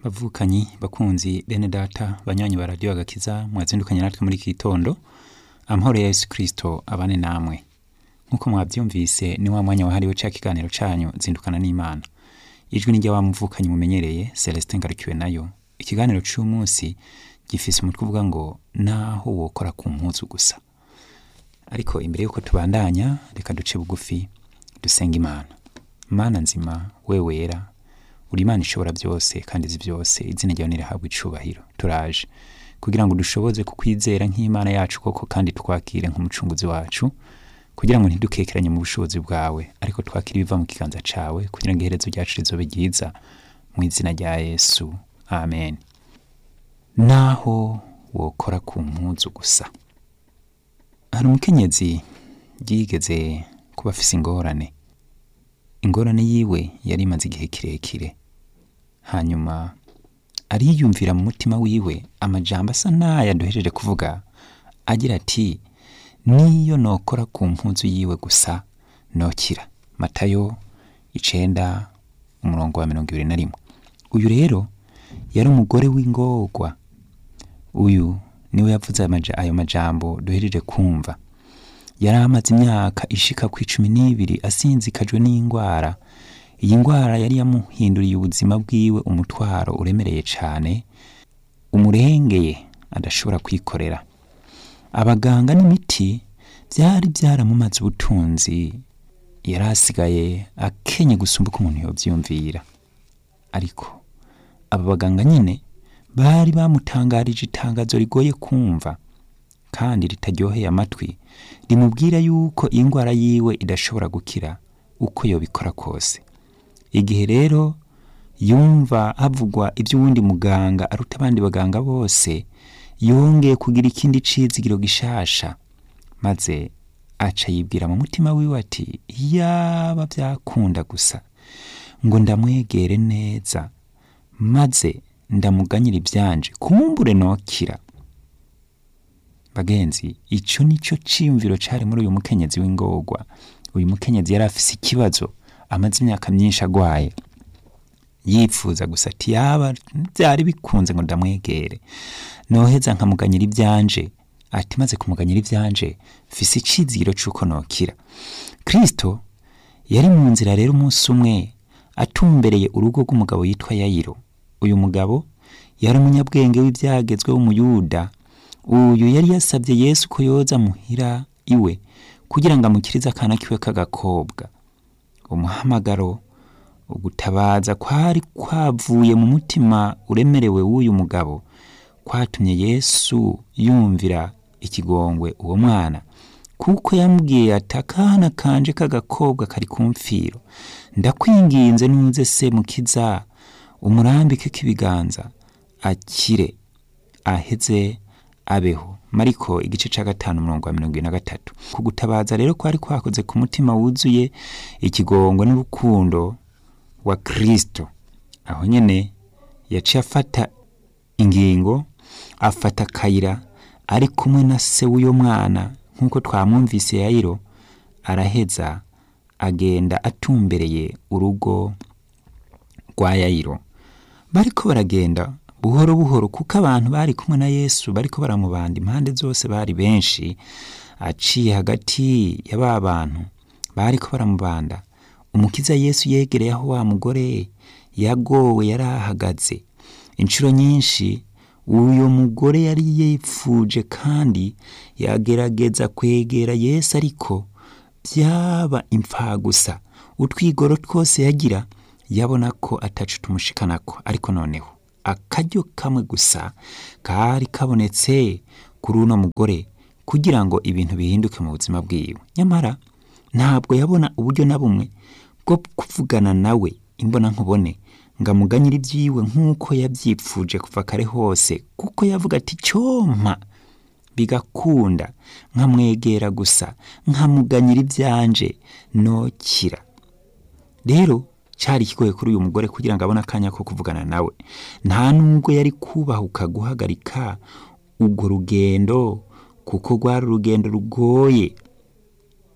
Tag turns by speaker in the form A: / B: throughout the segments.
A: bavukanyi bakunzi bene data banywanyi ba radiyo agakiza mwazindukanye natwe muri iki gitondo amahoro ya yesu kirisito abane namwe nk'uko mwabyumvise ni wa mwanya wahariwe ca kiganiro canyu zindukana n'imana ijwi ni wa muvukanyi mumenyereye celestin ngarukiwe nayo ikiganiro c'umunsi gifise umutwe uvuga ngo naho wokora ku mpuzu gusa ariko imbere y'uko tubandanya reka duce bugufi dusenga imana mana nzima we wera uri imana ishobora byose kandi izi byose izina ryawe nirihabwa icubahiro turaje kugira ngo dushoboze kukwizera nk'imana yacu koko kandi twakire nk'umucunguzi wacu kugira ngo ntidukekeranye mu bushobozi bwawe ariko twakire ibiva mu kiganza cawe kugira ngo iherezo ryacu rizobe ryiza mu izina rya yesu amen naho wokora ku mpuzu gusa hari umukenyezi yigeze kuba afise ingorane ingorane yiwe yari imaze igihe kirekire hanyuma ariyumvira mu mutima wiwe amajambo asa n'aya duhejeje kuvuga agira ati niyo nokora ku mpuzu yiwe gusa nokira matayo icenda umurongo wa mirongo ibiri na rimwe uyu rero yari umugore w'ingorwa uyu niwe yavuze amaja- ayo majambo duhejeje kumva yari amaze imyaka ishika ku icumi n'ibiri asinzikajwe n'indwara iyi ndwara yari yamuhinduriye ubuzima bwiwe umutwaro uremereye cane umurengeye adashobora kwikorera abaganga n'imiti byari byaramumaze ubutunzi yari asigaye akenye gusumba uko umuntu yovyumvira ariko aba baganga nyine bari bamutangarije itangazo rigoye kumva kandi ritaryoheye amatwi rimubwira yuko iyi ndwara yiwe idashobora gukira uko yobikora kose igihe rero yumva havugwa iby'uwundi muganga aruta abandi baganga bose yongeye kugira ikindi cizigiro gishasha maze aca yibwira mu mutima wiwe ati yaba byakunda gusa ngo ndamwegere neza maze ndamuganyira ibyanje kumbure nokira bagenzi ico nico ciyumviro cari muri uyu mukenyezi w'ingorwa uyu mukenyezi yari afise ikibazo amaze imyaka myinshi agwaye yipfuza gusa ati yaba byari bikunze ngo ndamwegere noheza nkamuganyira ibyanje ati maze kumuganyira ibyanje mfise icizigiro c'uko nokira kristo yari mu nzira rero umunsi umwe atumbereye urugo rw'umugabo yitwa yayiro uyu mugabo yari umunyabwenge w'ibyagezwe w'umuyuda uyu yari yasabye yesu ko yoza muhira iwe kugira ngo amukirize akana kiwe k'agakobwa umuhamagaro ugutabaza kwari kwavuye mu mutima uremerewe w'uyu mugabo kwatumye yesu yumvira ikigongwe uwo mwana kuko yamubwiye ati akana kanje k'agakobwa kari ku mfiro ndakwinginze nuze se mukiza umurambike k'ibiganza akire aheze abeho mariko igice ca gatanu umurongo wa mirongo ibiri na gatatu ku gutabaza rero kwari kwakoze ku mutima wuzuye ikigongwe n'urukundo wa kristo aho nyene yaciye afata ingingo afata akayira ari kumwe na se w'uyo mwana nk'uko twamwumvise yayiro araheza agenda atumbereye urugo rwa yayiro bariko baragenda buhoro buhoro kuko abantu bari kumwe na yesu bariko baramubanda impande zose bari benshi aciye hagati ya ba bantu bariko baramubanda umukiza yesu yegereye aho wa mugore yagowe yari ahagaze inshuro nyinshi uyo mugore yari yipfuje kandi yagerageza kwegera yesu ariko byaba impfagusa utwigoro twose yagira yabona ko atacu tumushikanako ariko noneho akaryo kamwe gusa kari kabonetse kuri uno mugore kugira ngo ibintu bihinduke mu buzima bwiwe nyamara ntabwo yabona uburyo na bumwe bwo kuvugana nawe imbona nkubone ngo amuganyire ibyiwe nk'uko yabyipfuje kuva kare hose kuko yavuga ati cyompa bigakunda nkamwegera gusa nkamuganyira ibyanje nokira rero cyari ikigoye kuri uyu mugore kugira ngo abone akanya ko kuvugana nawe nta nubwo yari kubahuka guhagarika urwo rugendo kuko rwari urugendo rugoye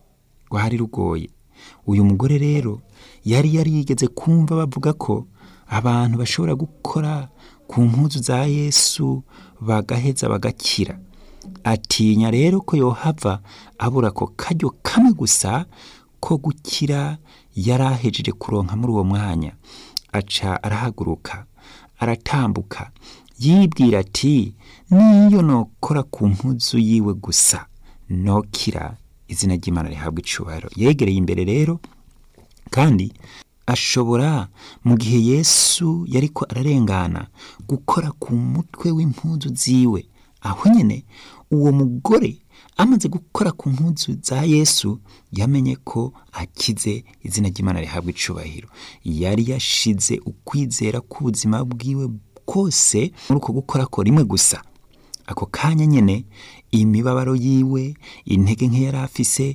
A: rwari rugoye uyu mugore rero yari yarigeze kumva bavuga ko abantu bashobora gukora ku mpuzu za yesu bagaheza bagakira atinya rero ko yohava abura ako karyo kamwe gusa ko gukira yari ahejeje kuronka muri uwo mwanya aca arahaguruka aratambuka yibwira ati niyo nokora ku mpuzu yiwe gusa nokira izina ry'imana rihabwa icubahiro yegereye imbere rero kandi ashobora mu gihe yesu yariko ararengana gukora ku mutwe w'impuzu ziwe aho nyene uwo mugore amaze gukora ku mpuzu za yesu yamenye ko akize izina ry'imana rihabwa icubahiro yari yashize ukwizera k'ubuzima bwiwe kose muri uko gukora ko rimwe gusa ako kanya nyene imibabaro yiwe intege nke yari afise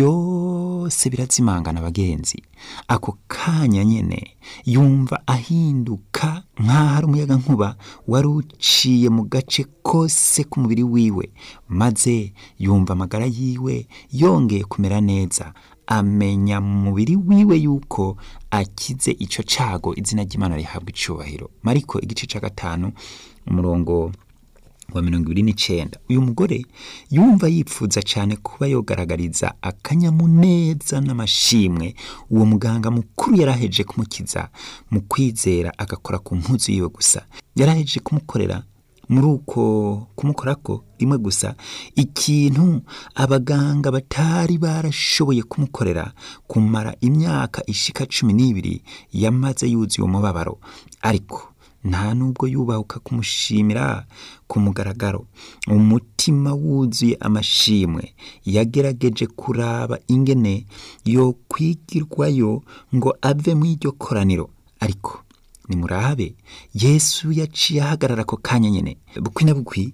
A: byose birazimangana abagenzi ako kanya nyene yumva ahinduka nk'aho ari umuyaga nkuba wari uciye mu gace kose k'umubiri wiwe maze yumva amagara yiwe yongeye kumera neza amenya mu mubiri wiwe yuko akize ico cago izina ry'imana rihabwa icubahiro mariko igice ca gatanu umurongo wa mirongo ibiri n'icenda uyu mugore yumva yipfuza cyane kuba yogaragariza akanyamuneza n'amashimwe uwo muganga mukuru yaraheje kumukiza mu kwizera agakora ku mpuzu yiwe gusa yaraheje kumukorera muri uko kumukorako rimwe gusa ikintu abaganga batari barashoboye kumukorera kumara imyaka ishika cumi n'ibiri yamaze yuzuye umubabaro ariko nta nubwo yubahuka kumushimira ku mugaragaro umutima wuzuye amashimwe yagerageje kuraba ingene yo kwigirwayo ngo ave mu iryo koraniro ariko nimurabe yesu yaciye ahagarara ako kanya nyene bukwi na bukwi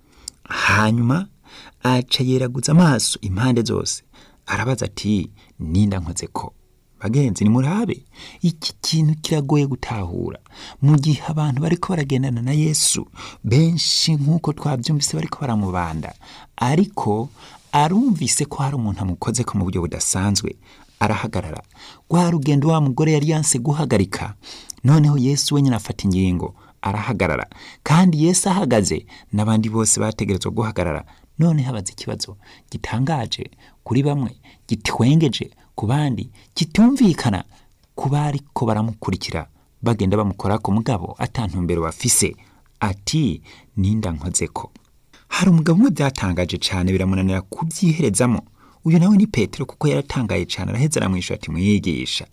A: hanyuma aca yeraguza amaso impande zose arabaza ati ninda nkoze ko bagenzi nimurabe iki kintu kiragoye gutahura mu gihe abantu bariko baragendana na yesu benshi nk'uko twabyumvise bariko baramubanda ariko arumvise ko hari umuntu amukoze ko mu buryo budasanzwe arahagarara rwa rugendo wa mugore yari yanse guhagarika noneho yesu wenyine afata ingingo arahagarara kandi yesu ahagaze n'abandi bose bategerezwa guhagarara none habaze ikibazo gitangaje kuri bamwe gitwengeje ku bandi kitumvikana ku bariko baramukurikira bagenda bamukora ku mugabo atantumbero bafise ati ninda nkozeko hari umugabo umwe byatangaje cyane biramunanira kubyiherezamo uyu nawe ni petero kuko yaratangaye cyane araheza aramwisha ati mwigisha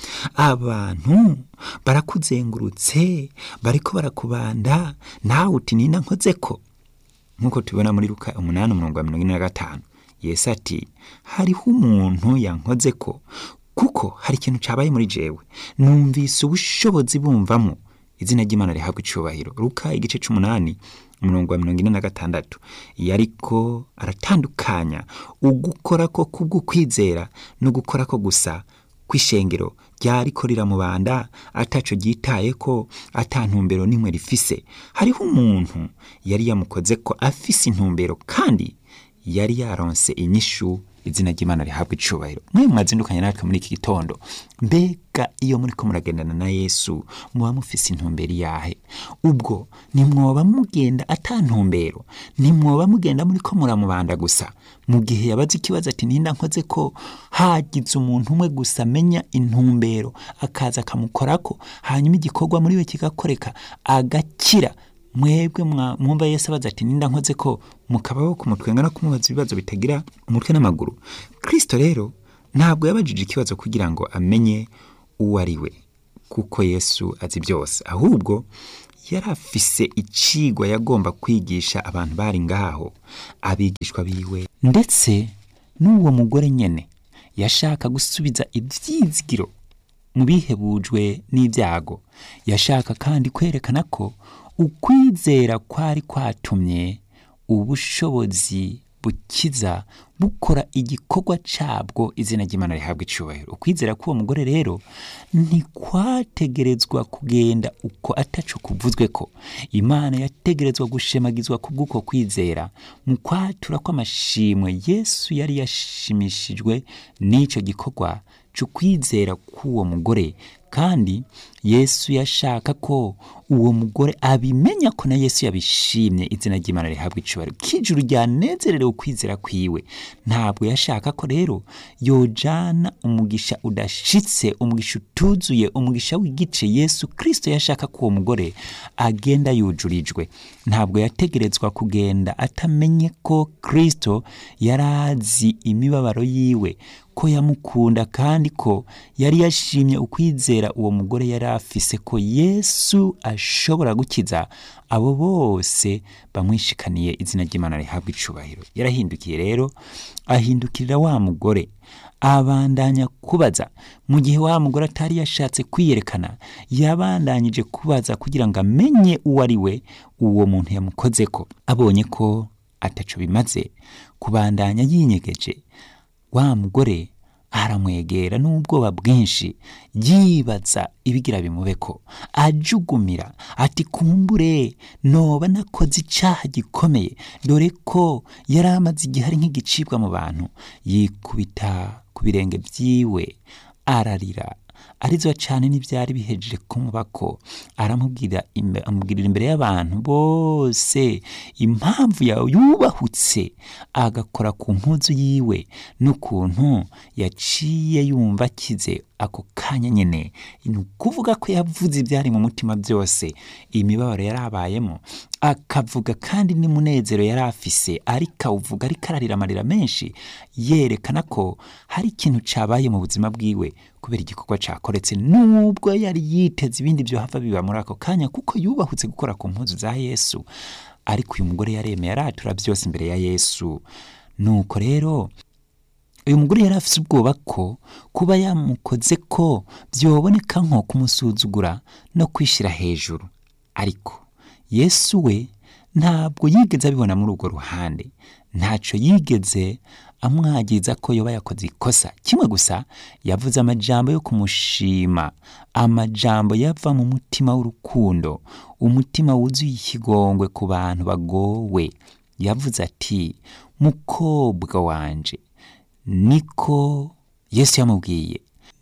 A: abantu barakuzengurutse bariko barakubanda nawe uti ninda nkozeko nk'uko tubibona muri luka umunani umurongo wa mirongo ine na gatanu yesu ati hariho umuntu yankoze ko kuko hari ikintu cyabaye muri jewe numvise ubushobozi bumvamo izina ry'imana rihabwa icubahiro luka igice c'umunani umurongo wa mirongo ine na gatandatu yariko aratandukanya ugukora ko kubw'ukwizera no gukora ko gusa kw'ishengero ryariko riramubanda ataco ryitaye ko ata ntumbero n'imwe rifise hariho umuntu yari yamukoze ko afise intumbero kandi yari yaronse inyishu izina ry'imana rihabwa icubahiro mwe mwazindukanye natwe muri iki gitondo mbega iyo muriko muragendana na yesu muba mufise intumbero iyahe ubwo nimwoba mugenda ata ntumbero nimwoba mugenda muriko muramubanda gusa mu gihe yabaze ikibazo ati ninda nkoze ko hagize umuntu umwe gusa amenya intumbero akaza akamukorako hanyuma igikorwa muri we kigakoreka agakira mwebwe mwumva yesu abaza ati ninda nkoze ko mukabaho kumutwenga no kumubaza ibibazo bitagira umutwe n'amaguru kristo rero ntabwo yabajije ikibazo kugira ngo amenye uwo ari we kuko yesu azi byose ahubwo yari afise icigwa yagomba kwigisha abantu bari ngaho abigishwa biwe ndetse n'uwo mugore nyene yashaka gusubiza ivyizigiro mu bihebujwe n'ibyago yashaka kandi kwerekana ko ukwizera kwari kwatumye ubushobozi bukiza bukora igikorwa cabwo izina ry'imana rihabwa icubahiro ukwizera k'uwo mugore rero ntikwategerezwa kugenda uko ataco kuvuzwe ko imana yategerezwa gushemagizwa kubw'uko kwizera mu kwatura kw'amashimwe yesu yari yashimishijwe n'ico gikorwa c'ukwizera k'uwo mugore kandi yesu yashaka ko uwo mugore abimenya ko na yesu yabishimye izina ry'imana rihabwa icubahiro kijuru ryanezererewe ukwizera kwiwe ntabwo yashaka ko rero yojana umugisha udashitse umugisha utuzuye umugisha w'igice yesu kristo yashaka ko uwo mugore agenda yujurijwe ntabwo yategerezwa kugenda atamenye ko kristo yari azi imibabaro yiwe ko yamukunda kandi ko yari yashimye ukwizera uwo mugore yari afise ko yesu ashobora gukiza abo bose bamwishikaniye izina ry'imana rihabwa icubahiro yarahindukiye rero ahindukirira wa mugore abandanya kubaza mu gihe wa mugore atari yashatse kwiyerekana yabandanyije kubaza kugira ngo amenye uwo ari we uwo muntu yamukoze ko abonye ko ataco bimaze kubandanya yinyegeje wa mugore aramwegera n'ubwoba bwinshi yibaza ibigira bimubeko ajugumira ati kumbure noba nakoze icaha gikomeye dore ko yari amaze igihe ari nk'igicibwa mu bantu yikubita ku birenge vyiwe ararira arizwa cyane n'ibyari bihejeje kumubako aramubwira amubwirira imbere y'abantu bose impamvu yawe yubahutse agakora ku mpuzu yiwe n'ukuntu yaciye yumva akize ako kanya nyine ni ukuvuga ko yavuze ibyari mu mutima byose imibabaro yari abayemo akavuga kandi n'umunezero yari afise ariko awuvuga ariko ararira amarira menshi yerekana ko hari ikintu cyabaye mu buzima bwiwe kubera igikorwa cyakoretse nubwo yari yiteze ibindi byo hava biba muri ako kanya kuko yubahutse gukora ku mpuzu za yesu ariko uyu mugore yaremeye aratura byose imbere ya yesu nuko rero uyu mugore yari afite ubwoba ko kuba yamukoze ko byoboneka nko kumusuzugura no kwishyira hejuru ariko yesu we ntabwo yigeze abibona muri urwo ruhande ntacyo yigeze amwagiza ko yoba yakoze ikosa kimwe gusa yavuze amajambo yo kumushima amajambo yava mu mutima w'urukundo umutima wuzuye ikigongwe ku bantu bagowe yavuze ati mukobwa wanje niko yesu yamubwiye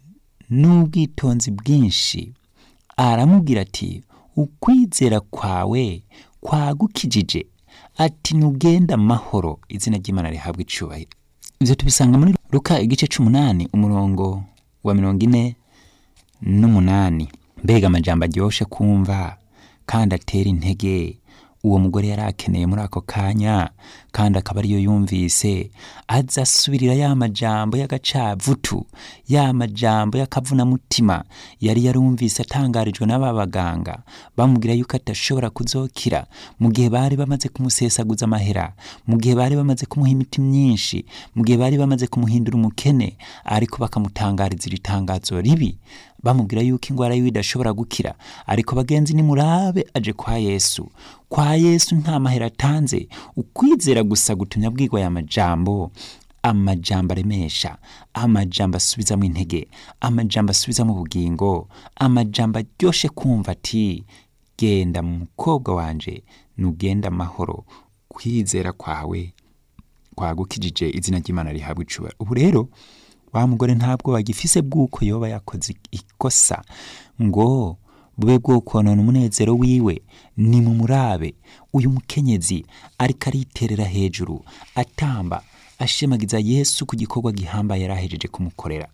A: n'ubwitonzi bwinshi aramubwira ati ukwizera kwawe kwagukijije ati nugenda amahoro izina ry'imana rihabwa icubahiro ibyo tubisanga muri ruka igice c'umunani umurongo wa mirongo ine n'umunani mbega amajambo aryoshe kumva kandi atera intege uwo mugore yari akeneye muri ako kanya kandi akaba ariyo yumvise aza asubirira ya majambo y'agacavutu ya majambo y'akavunamutima yari yarumvise atangarijwe n'aba baganga bamubwira yuko atashobora kuzokira mu gihe bari bamaze kumusesaguza amahera mu gihe bari bamaze kumuha imiti myinshi mu gihe bari bamaze kumuhindura umukene ariko bakamutangariza iri tangazo ribi bamubwira yuko indwara yiwe idashobora gukira ariko bagenzi nimurabe aje kwa yesu kwa yesu nta mahera atanze ukwizera gusa gutumya bwirwa aya majambo amajambo aremesha amajambo asubizamo intege amajambo asubizamo ubugingo amajambo aryoshe kumva ati genda mukobwa wanje nugenda amahoro kwizera kwawe kwagukijije izina ry'imana rihabwa icubahiro ubu rero wa mugore ntabwo bagifise bw'uko yoba yakoze ikosa ngo bube bwo konona umunezero wiwe ni mu murabe uyu mukenyezi ariko ariterera hejuru atamba ashemagiza yesu ku gikorwa gihambaye yari ahejeje kumukorera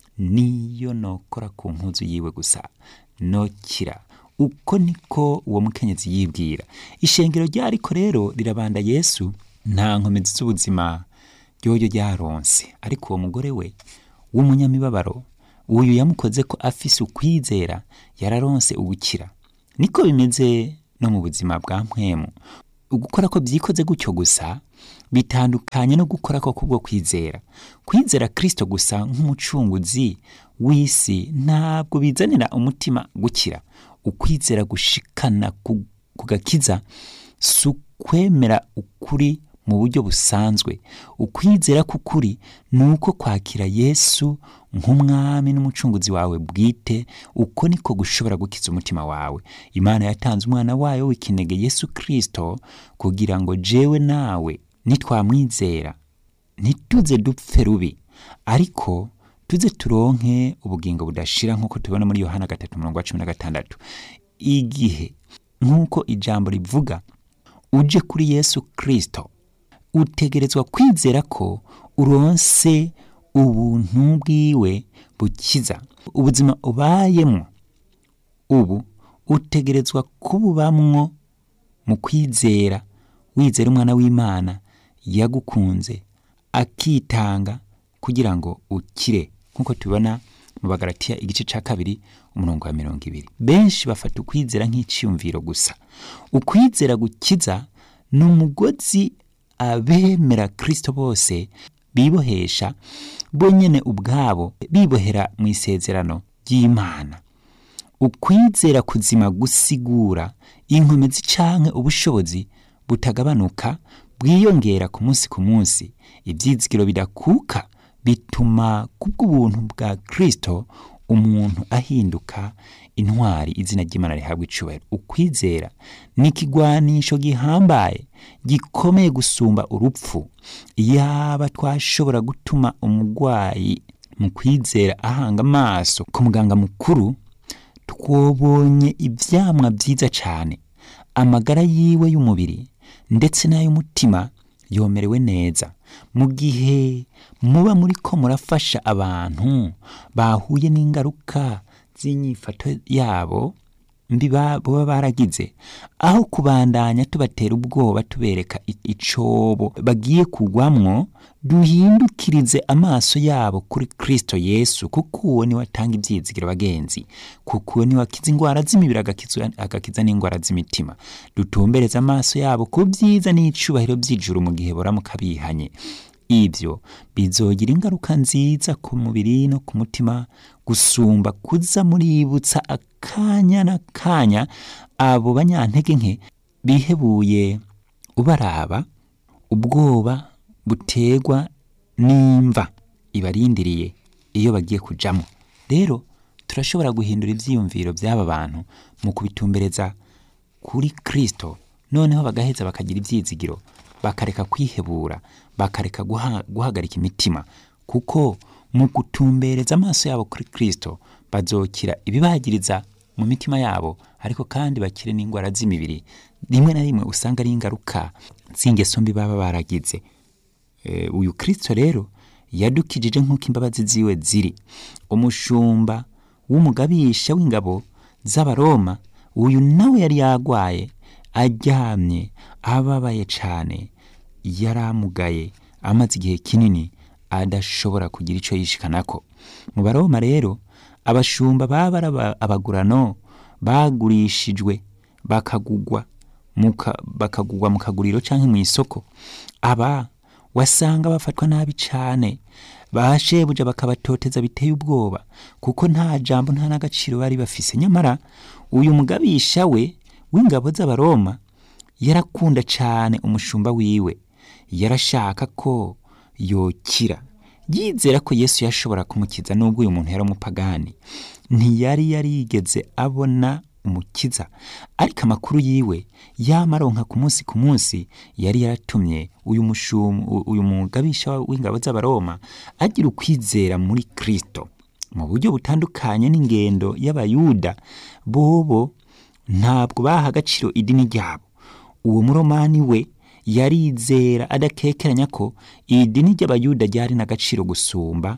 A: niyo nokora ku mpuzu yiwe gusa nokira uko niko uwo mukenyezi yibwira ishengero ryariko rero rirabanda yesu nta nkomezi z'ubuzima ryoyo ryaronse ariko uwo mugore we w'umunyamibabaro uyu yamukoze ko afise ukwizera yararonse ubukira niko bimeze no mu buzima bwa mpwemu gukora ko byikoze gutyo gusa bitandukanye no gukora ko kubwo kwizera kwizera kristo gusa nk'umucunguzi w'isi ntabwo bizanira umutima gukira ukwizera gushikana ku gakiza si ukwemera ukuri mu buryo busanzwe ukwizera k'ukuri ni uko kwakira yesu nk'umwami n'umucunguzi wawe bwite uko niko gushobora gukiza umutima wawe imana yatanze umwana wayo w'ikinege yesu kirisito kugira ngo jewe nawe nitwamwizera ntituze dupfe rubi ariko tuze turonke ubugingo budashira nk'uko tubibona muri yohana gatatu mirongo cumi na gatandatu igihe nk'uko ijambo rivuga uje kuri yesu kirisito utegerezwa kwizera ko uronse ubuntu bwiwe bukiza ubuzima ubayemo ubu utegerezwa kububamwo mu kwizera wizera umwana w'imana yagukunze akitanga kugira ngo ukire nk'uko tubibona mu bagaratiya igice cya kabiri umurongo wa mirongo ibiri benshi bafata ukwizera nk'icyiyumviro gusa ukwizera gukiza ni umugozi abemera kirisito bose bibohesha bonyine ubwabo bibohera mu isezerano ry'imana ukwizera kuzima gusigura inkomezi canke ubushobozi butagabanuka bwiyongera ku munsi ku munsi ibyizigiro bidakuka bituma kubw'ubuntu bwa kirisito umuntu ahinduka intwari izina ry'imana rihabwa icubahiro ukwizera ni ikigwanisho gihambaye gikomeye gusumba urupfu yaba twashobora gutuma umurwayi mu kwizera ahanga amaso ku muganga mukuru twobonye ibyamwa byiza cyane amagara yiwe y'umubiri ndetse n'ay'umutima yomerewe neza mu gihe muba muri ko murafasha abantu bahuye n'ingaruka z'inyifato yabo mbi baba baragize aho kubandanya tubatera ubwoba tubereka icobo bagiye kugwamwo duhindukirize amaso yabo kuri kirisito yesu kuko uwo niwe atanga ibyizigiro bagenzi kuko uwo niwe akiza indwara z'imibiri agakiza n'indwara z'imitima dutumbereze amaso yabo ku byiza n'icubahiro by'ijuru mu gihe buramuka bihanye ibyo bizogira ingaruka nziza ku mubiri no ku mutima gusumba kuza muributsa akanya n'akanya abo banyantege nke bihebuye ubaraba ubwoba butegwa n'imva ibarindiriye iyo bagiye kujamo rero turashobora guhindura ibyiyumviro by'aba bantu mu kubitumbereza kuri kirisito noneho bagaheza bakagira ibyizigiro bakareka kwihebura bakareka guhagarika imitima kuko mu gutumbereza amaso yabo kuri kirisito bazokira ibibagiriza mu mitima yabo ariko kandi bakire n'indwara z'imibiri rimwe na rimwe usanga ari ingaruka z'ingeso mbi baba baragize uyu kirisito rero yadukijije nk'uko imbabazi ziwe ziri umushumba w'umugabisha w'ingabo z'abaroma uyu nawe yari yagwaye aryamye ababaye cyane yaramugaye amaze igihe kinini adashobora kugira icyo yishikanako mu baroma rero abashumba baba ari abagurano bagurishijwe bakagugwa bakagugwa mu kaguriro cyangwa mu isoko aba wasanga bafatwa nabi cyane bashebuja bakabatoteza biteye ubwoba kuko nta jambo nta n'agaciro bari bafise nyamara uyu mugabisha we w'ingabo z'abaroma yarakunda cyane umushumba wiwe yarashaka ko yokira yizera ko yesu yashobora kumukiza nubwo uyu muntu yari umupagani ntiyari yarigeze abona umukiza ariko amakuru yiwe yamaronka ku munsi ku munsi yari yaratumye uyu mushumu uyu mugabisha w'ingabo z'abaroma agira ukwizera muri kirisito mu buryo butandukanye n'ingendo y'abayuda bobo ntabwo baha agaciro idini ryabo uwo muromani we yarizera adakekeranya ko idini ry'abayuda ryari n'agaciro gusumba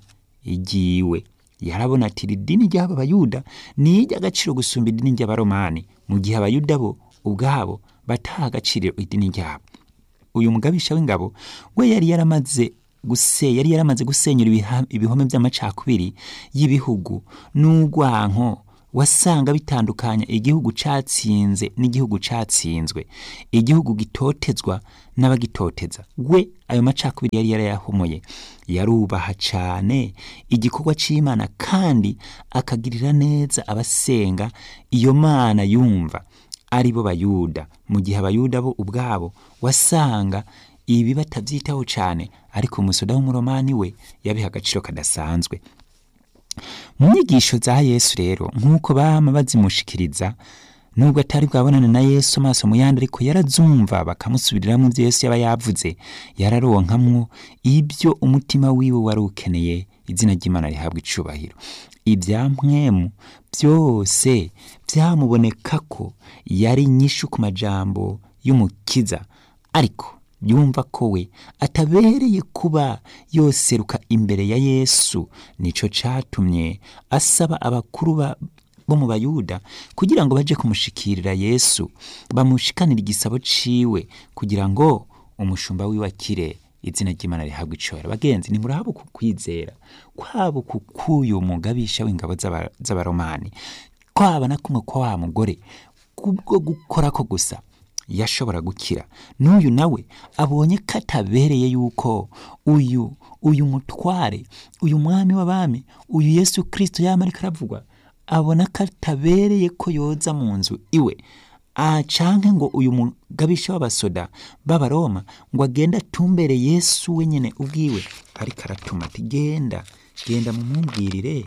A: igiwe yarabona ati iri dini ry'aba bayuda ni iry'agaciro gusumba idini ry'abaromani mu gihe abayuda bo ubwabo bataha agaciro idini ryabo uyu mugabisha w'ingabo we yari yaramaze guse yari yaramaze gusenyura ibihome by'amacakubiri y'ibihugu n'urwanko wasanga bitandukanya igihugu catsinze n'igihugu catsinzwe igihugu gitotezwa n'abagitoteza we ayo macakubiri yari yarayahomoye yarubaha cane igikorwa c'imana kandi akagirira neza abasenga iyo mana yumva ari bo bayuda mu gihe abayuda bo ubwabo wasanga ibi batavyitaho cane ariko umusoda w'umuromani we yabiha agaciro kadasanzwe mu nyigisho za yesu rero nk'uko bama bazimushikiriza nubwo atari bwabonane na yesu amaso mu yandi ariko yarazumva bakamusubiriramo ibyo yesu yaba yavuze yararonkamwo ibyo umutima wiwe wari ukeneye izina ry'imana rihabwa icubahiro ibya mwemu byose byamuboneka ko yari inyishu ku majambo y'umukiza ariko yumva ko we atabereye kuba yoseruka imbere ya yesu nico catumye asaba abakuru ba bo mu bayuda kugira ngo baje kumushikirira yesu bamushikanire igisabo ciwe kugira ngo umushumba wiwe akire izina ry'imana rihabwa icora bagenzi ni murabo ku kwizera kwabo ku k'uyu mugabisha w'ingabo z'aba- z'abaromani kwaba na kumwe kwa wa mugore kubwo gukora ko gusa yashobora gukira n'uyu nawe abonye ko atabereye yuko uyu uyu mutware uyu mwami w'abami uyu yesu kirisito yama ariko aravugwa abona ko atabereye ko yoza mu nzu iwe Ah, canke ngo uyu mugabisha w'abasoda b'abaroma ngo agende atumbere yesu wenyene ubwiwe ariko aratuma ati genda genda mumumbwirire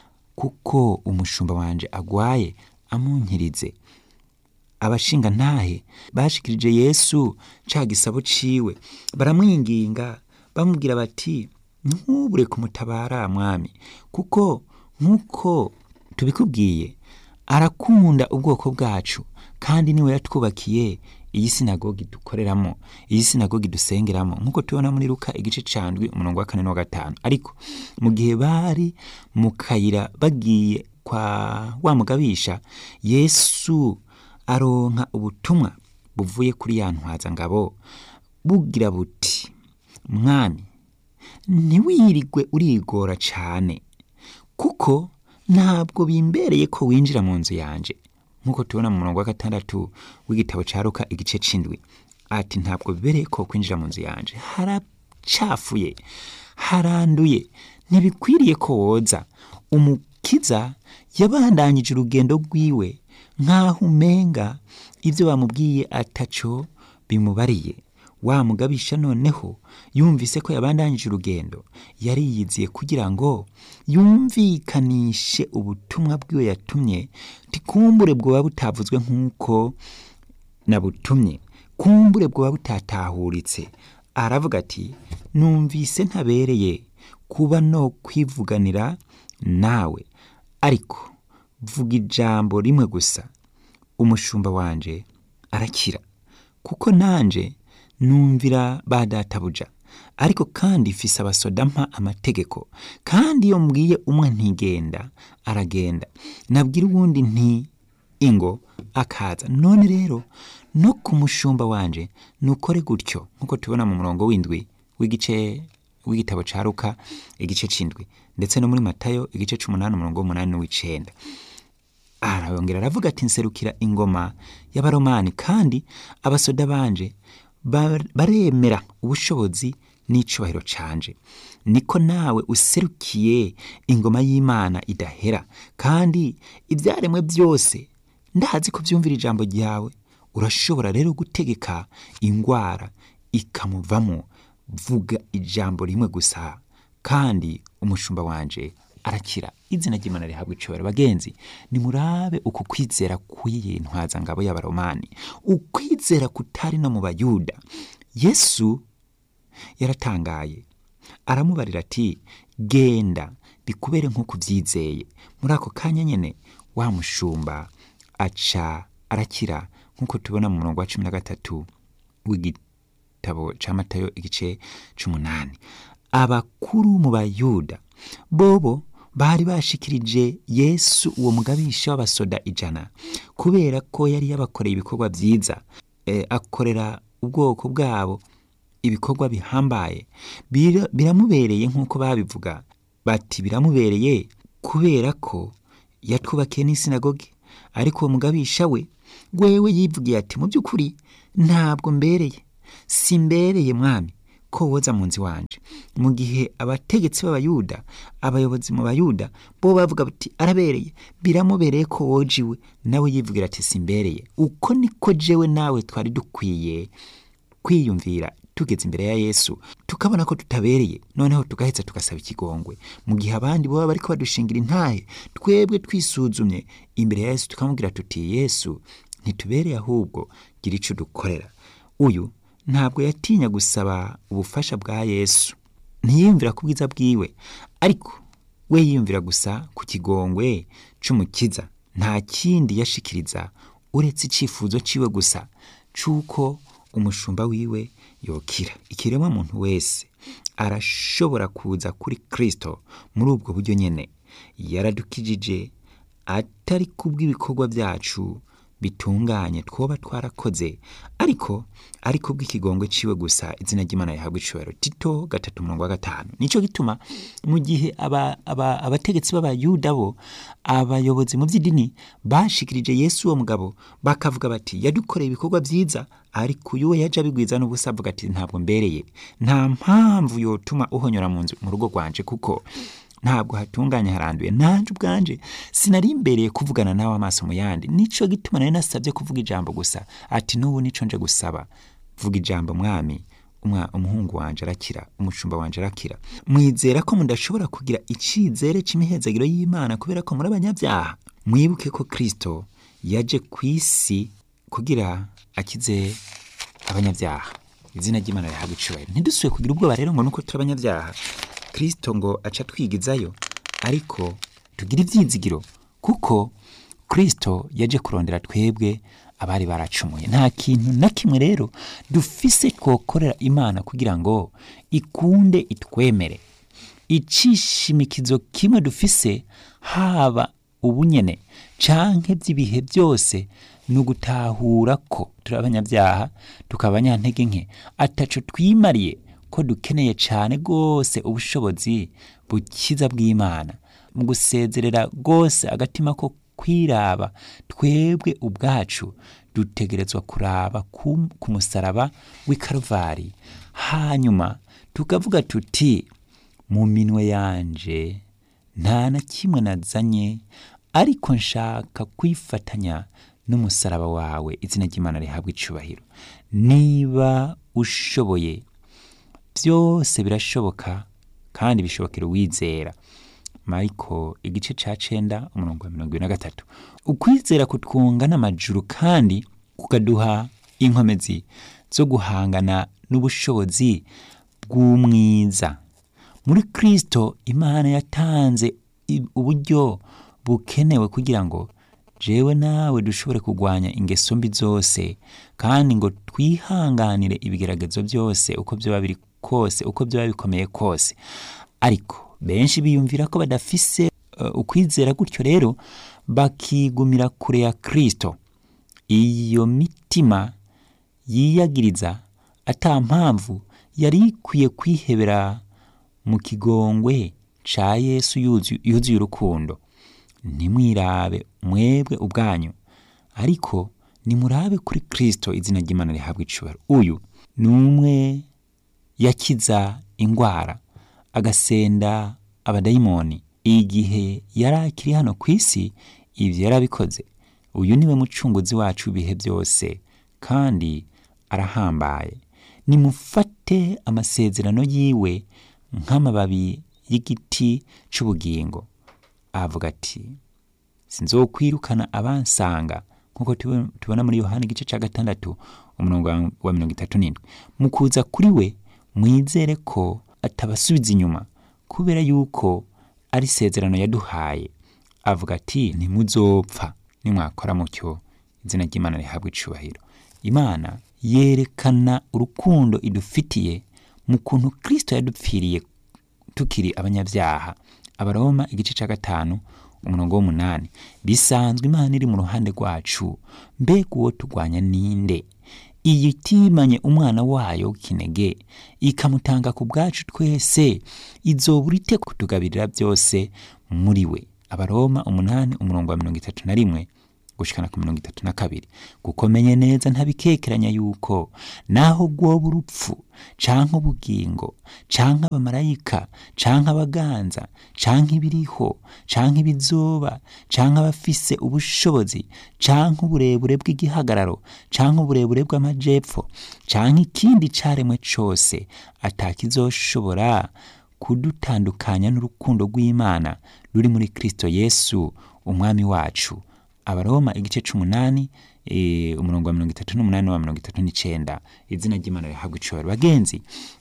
A: kuko umushumba wanje agwaye amunkirize abashinga ntahe bashikirije yesu ca gisabo ciwe baramwinginga bamubwira bati ntubure kumutabara mwami kuko nk'uko tubikubwiye arakunda ubwoko bwacu kandi niwe yatwubakiye iyi sinagogi dukoreramo iyi sinagogi dusengeramo nk'uko tubona muri luka igice candwi umurongo wa kane n'uwa gatanu ariko mu gihe bari mu kayira bagiye kwa wa mugabisha yesu aronka ubutumwa buvuye kuri ya ntwazangabo bugira buti mwami ntiwirigwe urigora cane kuko ntabwo bimbereye ko winjira mu nzu yanje nk'uko tubona mu murongo wa gatandatu w'igitabo ca Luka igice c'indwi ati ntabwo bibereye ko kwinjira mu nzu yanje haracafuye haranduye ntibikwiriye ko woza umukiza yabandanyije urugendo rwiwe nk'aho umenga ibyo bamubwiye ataco bimubariye wa mugabisha noneho yumvise ko yabandanyije urugendo yari yiziye kugira ngo yumvikanishe ubutumwa bwiwe yatumye tikumbure bwoba butavuzwe nk'uko nabutumye kumbure bwoba butatahuritse aravuga ati numvise ntabereye kuba no kwivuganira nawe ariko vuga ijambo rimwe gusa umushumba wanje arakira kuko nanje numvira ba databuja ariko kandi mfise abasoda mpa amategeko kandi iyo mbwiye umwe ntigenda aragenda nabwira uwundi nti ingo akaza none rero no ku mushumba wanje nukore gutyo nk'uko tubona mu murongo w'indwi w'igice w'igitabo ca Luka igice c'indwi ndetse no muri Matayo igice c'umunani umurongo w'umunani n'uw'icenda arayongera aravuga ati nserukira ingoma y'abaromani kandi abasoda banje ba- baremera ubushobozi n'icubahiro canje niko nawe userukiye ingoma y'imana idahera kandi ibyaremwe byose ndazi ko byumvira ijambo ryawe urashobora rero gutegeka ingwara ikamuvamo vuga ijambo rimwe gusa kandi umushumba wanje arakira izina ry'imana rihabwa icubahiro bagenzi nimurabe uku kwizera kw'iyi ntwazangabo y'abaromani ukwizera kutari no mu bayuda yesu yaratangaye aramubarira ati genda bikubere nk'uko ubyizeye muri ako kanya nyene wa mushumba aca arakira nk'uko tubona mu murongo wa cumi na gatatu w'igitabo ca matayo igice c'umunani abakuru mu bayuda bobo bari bashikirije yesu uwo mugabisha w'abasoda ijana kubera ko yari yabakoreye ibikorwa byiza e, akorera ubwoko bwabo ibikorwa bihambaye Bira- biramubereye nk'uko babivuga bati biramubereye kubera ko yatwubakiye n'isinagogi ariko uwo mugabisha we wewe yivugiye ati mu by'ukuri ntabwo mbereye simbereye mwami ko woza mu nzu wanje mu gihe abategetsi b'abayuda abayobozi mu bayuda bo bavuga bati arabereye biramubereye ko woje iwe nawe yivugira ati simbereye uko niko jewe nawe twari dukwiye kwiyumvira tugeze imbere ya yesu tukabona ko tutabereye noneho tugaheza tugasaba ikigongwe mu gihe abandi baba bariko badushingira intahe twebwe twisuzumye imbere ya yesu tukamubwira tuti yesu ntitubereye ahubwo gira ico dukorera uyu ntabwo yatinya gusaba ubufasha bwa yesu ntiyiyumvira ku bwiza bwiwe ariko we yiyumvira gusa ku kigongwe c'umukiza nta kindi yashikiriza uretse icifuzo ciwe gusa c'uko umushumba wiwe yokira ikiremwa muntu wese arashobora kuza kuri kristo muri ubwo buryo nyene yaradukijije atari kubw'ibikorwa byacu bitunganye twoba twarakoze ariko ariko bw'ikigongwe ciwe gusa izina ry'imana yahabwa icubahiro tito gatatu murongo wa gatanu nico gituma mu gihe aba, aba, abategetsi b'abayuda bo abayobozi mu by'idini bashikirije yesu uwo mugabo bakavuga bati yadukoreye ibikorwa byiza ariko uyu we yaje abigwiza n'ubusa avuga ati ntabwo mbereye nta mpamvu yotuma uhonyora mu nzu mu rugo rwanje kuko ntabwo hatunganye haranduye nanje ubwanje sinari imbereye kuvugana nawe amaso mu yandi nico gituma nari nasabye kuvuga ijambo gusa ati n'ubu nico nje gusaba vuga ijambo mwami umwa umuhungu wanje arakira umushumba wanje arakira mwizera ko mudashobora kugira icizere c'imihezagiro y'imana kubera ko muri abanyabyaha mwibuke ko kristo yaje ku isi kugira akize abanyabyaha izina ry'imana rihabwa icubahiro ntidusuye kugira ubwoba rero ngo nuko turi abanyabyaha kristo ngo aca twigizayo ariko tugire ibyizigiro kuko kristo yaje kurondera twebwe abari baracumuye nta kintu na kimwe rero dufise twokorera imana kugira ngo ikunde itwemere icishimikizo kimwe dufise haba ubunyene canke by'ibihe byose ni ugutahura ko turi abanyabyaha tukaba abanyantege nke ataco twimariye ko dukeneye cyane rwose ubushobozi bukiza bw'imana mu gusezerera rwose agatima ko kwiraba twebwe ubwacu dutegerezwa kuraba ku, ku musaraba w'i karuvari hanyuma tukavuga tuti mu minwe yanje nta na kimwe nazanye ariko nshaka kwifatanya n'umusaraba wawe izina ry'imana rihabwa icubahiro niba ushoboye byose birashoboka kandi bishobokera uwizera mariko igice ca cenda umurongo wa mirongo ibiri na gatatu ukwizera kutwunga n'amajuru kandi kukaduha inkomezi zo guhangana n'ubushobozi bw'umwiza muri kristo imana yatanze uburyo bukenewe kugira ngo jewe nawe dushobore kurwanya ingeso mbi zose kandi ngo twihanganire ibigeragezo byose uko byaba biri kose uko byaba bikomeye kose ariko benshi biyumvira ko badafise uh, ukwizera gutyo rero bakigumira kure ya kristo iyo mitima yiyagiriza ata mpamvu yari ikwiye kwihebera mu kigongwe ca yesu yuzuye urukundo ntimwirabe mwebwe ubwanyu ariko nimurabe kuri kristo izina ry'imana rihabwa icubahiro uyu ni umwe yakiza ingwara agasenda abadayimoni igihe yari akiri hano ku isi ivyo yarabikoze uyu niwe mucunguzi wacu ibihe byose kandi arahambaye nimufate amasezerano yiwe nk'amababi y'igiti c'ubugingo avuga ati sinzokwirukana abansanga nk'uko tubona muri yohani igice cya gatandatu umurongo wa mirongo itatu n'indwi mu kuza kuri we mwizere ko atabasubiza inyuma kubera yuko ari isezerano yaduhaye avuga ati ntimuzopfa nimwakora mutyo izina ry'imana rihabwa icubahiro imana yerekana urukundo idufitiye mu kuntu kristo yadupfiriye tukiri abanyabyaha abaroma igice cya gatanu umurongo w'umunani bisanzwe imana iri mu ruhande rwacu mbega uwo turwanya ninde iyo itimanye umwana wayo w'ikinege ikamutanga ku bwacu twese izobura ite kutugabirira byose muri we abaroma umunani umurongo wa mirongo itatu na rimwe gushikana ku mirongo itatu na kabiri kuko menye neza ntabikekeranya yuko naho gwoba urupfu canke ubugingo canke abamarayika canke abaganza canke ibiriho canke ibizoba canke abafise ubushobozi canke uburebure bw'igihagararo canke uburebure bw'amajepfo canke ikindi caremwe cose atakizoshobora kudutandukanya n'urukundo rw'imana ruri muri kristo yesu umwami wacu abaroma igice c'umunani e, umurongo wa mirongo itatu n'umunani wa mirongo itatu n'icenda izina ry'imana rihabwa icubahiro bagenzi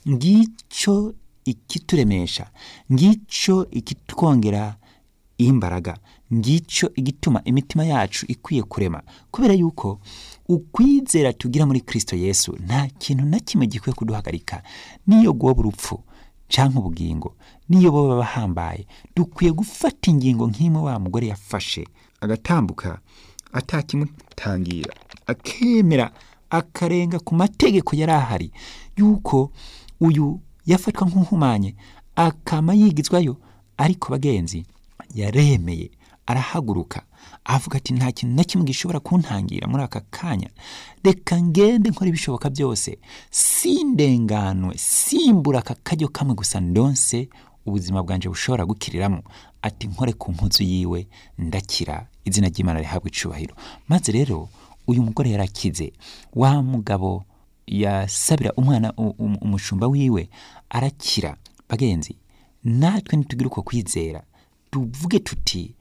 A: ngico ikituremesha ngico ikitwongera imbaraga ngico igituma imitima yacu ikwiye kurema kubera yuko ukwizera tugira muri kristo yesu nta kintu na kimwe gikwiye kuduhagarika niyo gwoba urupfu canke ubugingo niyo boba bahambaye dukwiye gufata ingingo nk'imwe wa mugore yafashe agatambuka atakimutangira akemera akarenga ku mategeko yari ahari yuko uyu yafatwa nk'uhumanye akama yigizwayo ariko bagenzi yaremeye arahaguruka avuga ati nta kintu na kimwe gishobora kuntangira muri aka kanya reka ngende nkora ibishoboka byose sindenganwe simbura aka karyo kamwe gusa ndonse ubuzima bwanje bushobora gukiriramo ati nkore ku mpuzu yiwe ndakira izina ry'imana rihabwa icubahiro maze rero uyu mugore yarakize wa mugabo yasabira umwana u- um- umushumba wiwe arakira bagenzi natwe nitugire uko kwizera tuvuge tuti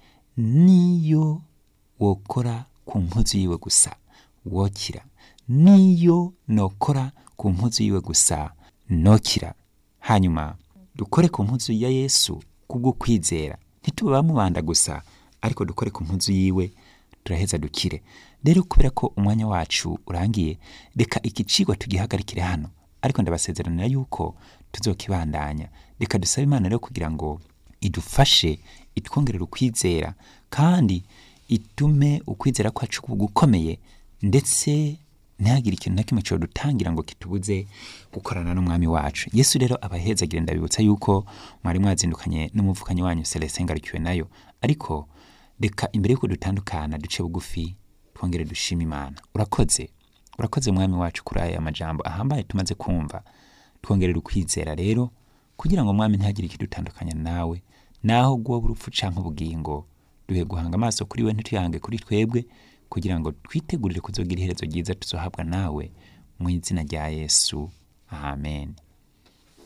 A: niyo wokora ku mpuzu yiwe gusa wokira niyo nokora ku mpuzu yiwe gusa nokira hanyuma dukore ku mpuzu ya yesu kubwo kwizera ntitube bamubanda gusa ariko dukore ku mpuzu yiwe turaheza dukire rero kubera ko umwanya wacu urangiye reka iki cigwa tugihagarikire hano ariko ndabasezeranira yuko tuzokibandanya reka dusabe imana rero kugira ngo idufashe itwongerera ukwizera kandi itume ukwizera kwacu kuba gukomeye ndetse ntihagire ikintu na kimwe cyo dutangira ngo kitubuze gukorana n'umwami wacu yesu rero abahezagire ndabibutsa yuko mwari mwazindukanye n'umuvukanyi wanyu celestin ngarukiwe nayo ariko reka imbere y'uko dutandukana duce bugufi twongere dushima imana urakoze urakoze mwami wacu kuri aya majambo ahambaye tumaze kumva twongerera ukwizera rero kugira ngo mwami ntihagire ikidutandukanya nawe naho gwoba urupfu canke ubugingo duhe guhanga amaso kuri we ntituyange kuri twebwe kugira ngo twitegurire kuzogira iherezo ryiza tuzohabwa nawe mu izina rya yesu amen